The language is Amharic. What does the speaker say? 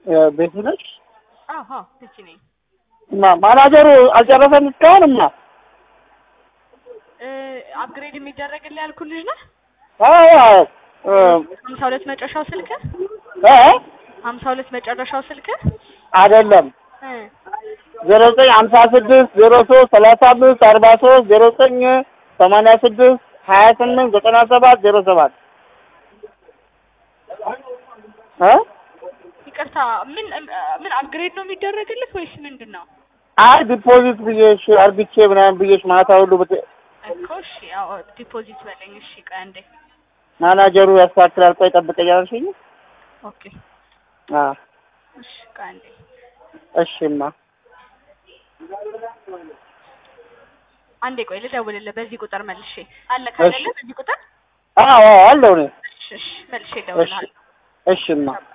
ቤቱ ነች አዎ አዎ ልጅ ነኝ። እና ማናጀሩ አልጨረሰም እስካሁን እማ እ አፕግሬድ የሚደረግልህ ያልኩህ ልጅ ነህ? አዎ አዎ እ ሀምሳ ሁለት መጨረሻው ስልክ እ ሀምሳ ሁለት መጨረሻው ስልክ አይደለም እ ዜሮ ዘጠኝ ሀምሳ ስድስት ዜሮ ሶስት ሰላሳ አምስት አርባ ሶስት ዜሮ ዘጠኝ ሰማንያ ስድስት ሀያ ስምንት ዘጠና ሰባት ዜሮ ሰባት እ ይቅርታ ምን ምን አፕግሬድ ነው የሚደረግልህ ወይስ ምንድን ነው? አይ ዲፖዚት ብዬሽ አርግቼ ምናምን ብዬሽ ማታ ሁሉ ብት እኮ እሺ ያው ዲፖዚት በለኝ። እሺ ቆይ አንዴ ማናጀሩ ያስተካክላል። ቆይ ጠብቀኝ አልሽኝ? ኦኬ አዎ እሺ ቆይ አንዴ እሺማ አንዴ ቆይ ልደውልልህ በዚህ ቁጥር መልሼ አለ ካለለ በዚህ ቁጥር አዎ አዎ አለው እኔ እሺ እሺ መልሼ እሺ እደውልልሃለሁ። እሺማ